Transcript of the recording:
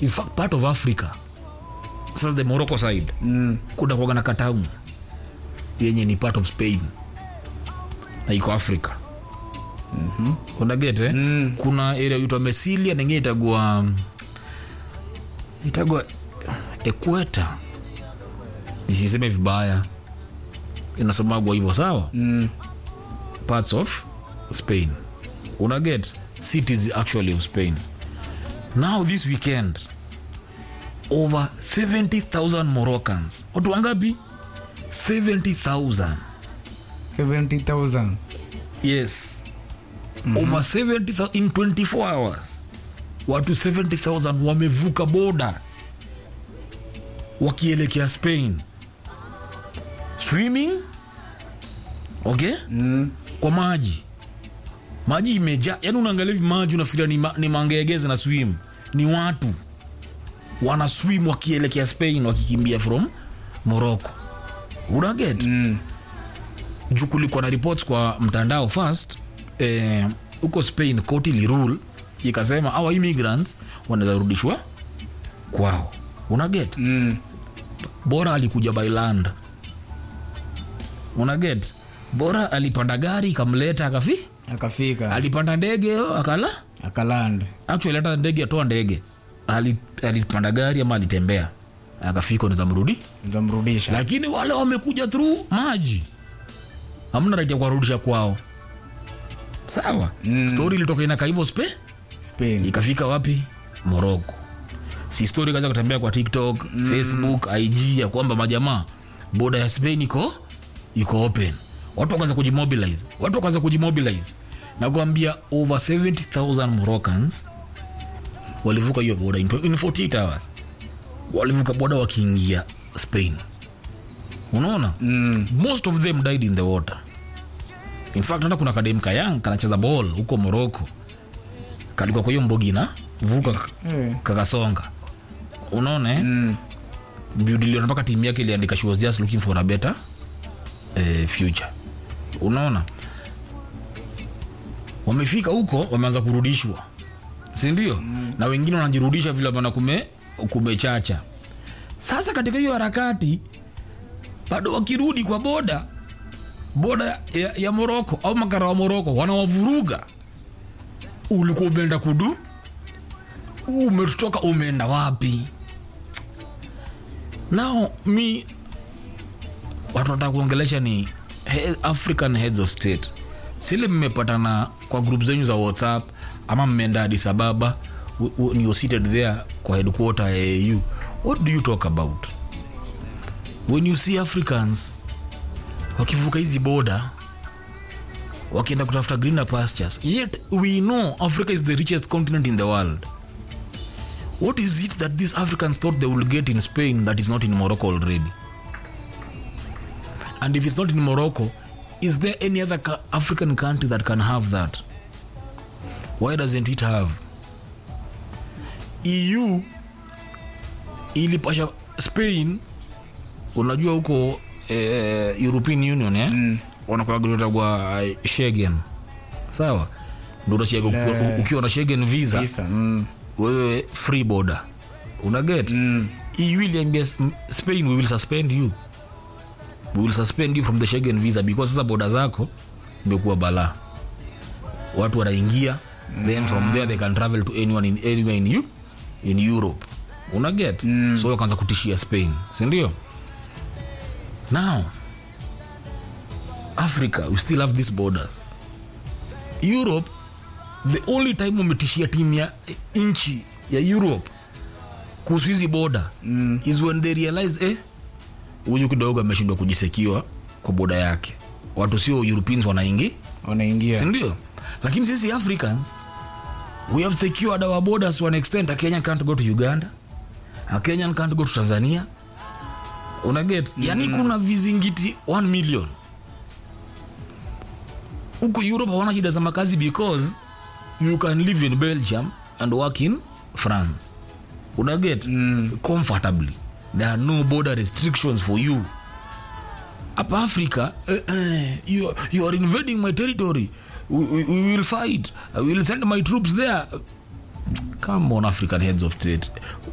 in fact part of africa sasa the morocco side Mm. kuna kuaga na katamu yenye ni part of spain na iko africa mm-hmm. unagete Mm. kuna area uitwa mesilia ningine itagua itagua equeta nisiseme vibaya inasomagwa hivyo sawa Mm. parts of spain unaget cities actually of spain now this weekend over 70000 moroccans watu wangapi 70000 70000 yes mm-hmm. over 70000 in 24 hours watu 70000 wamevuka boda wakielekea spain swimming okay Mm. kwa maji maji imejaa yani unaangalia hivi maji unafikiria ni, ma, ni mangegeze na swim ni watu wana swim wakielekea spain wakikimbia from morocco unaget Mm. juu kulikuwa na reports kwa mtandao first eh, huko spain koti lirule ikasema awa immigrants wanaweza rudishwa kwao unaget Mm. bora alikuja by land unaget bora alipanda gari ikamleta akafi akafika alipanda ndege akala akaland actually hata ndege atoa ndege Ali- alipanda gari ama alitembea akafika nikamrudi zamrudisha lakini wale wamekuja through maji hamna right ya kuwarudisha kwao sawa Mm. story ilitoka inaka hivyo spe spain ikafika wapi morocco si story kaza kutembea kwa tiktok mm. facebook ig ya kwamba majamaa boda ya spain iko iko open watu wakaanza kujimobilize watu wakaanza kujimobilize na kuambia over 70000 moroccans walivuka hiyo boda in, in 48 hours walivuka boda wakiingia spain unaona mm. most of them died in the water in fact hata kuna kadem kayang kanacheza ball huko morocco kalikuwa kwa hiyo mbogi na vuka Eh. kakasonga unaona eh? Mm. Judiliona mpaka timu yake iliandika she was just looking for a better eh, future unaona wamefika huko wameanza kurudishwa sindio mm. na wengine wanajirudisha vile bana kume kumechacha sasa katika hiyo harakati bado wakirudi kwa boda boda ya, ya moroko au makara wa moroko wanawavuruga ulikuwa umeenda kudu umetoka umeenda wapi nao mi watu nataka kuongelesha ni he, african heads of state sile mmepatana kwa group zenyu za whatsapp ama mmeenda Addis Ababa w- w- you're seated there kwa headquarter ya au what do you talk about when you see africans wakivuka hizi boda wakienda kutafuta greener pastures yet we know africa is the richest continent in the world what is it that these africans thought they will get in spain that is not in morocco already and if it's not in morocco is there any other ca- african country that can have that why doesn't it have eu ilipasha spain unajua huko eh, european union eh? mm. wanakuagtagwa shegen sawa ndo utashega ukiwa, ukiwa na shegen visa Visa, mm. wewe free border unaget Mm. eu iliambia S- m- spain we will suspend you we will suspend you from the Schengen visa because sasa boda zako imekuwa balaa watu wanaingia then from there they can travel to anyone in, anywhere in, you, in europe unaget mm. so wakaanza kutishia spain sindio now africa we still have these borders europe the only time wametishia timu ya nchi ya europe kuhusu hizi boda mm. is when they realized eh, huyu kidogo ameshindwa kujisekiwa kwa boda yake watu sio europeans wanaingi wanaingia sindio lakini sisi africans we have secured our borders to an extent a kenyan can't go to uganda a kenyan can't go to tanzania unaget mm. yani kuna vizingiti 1 million huko europe hawana shida za makazi because you can live in belgium and work in france unaget mm. comfortably there are no border restrictions for you hapa africa eh, eh, you, you are invading my territory we, we, we will fight i will send my troops there come on african heads of state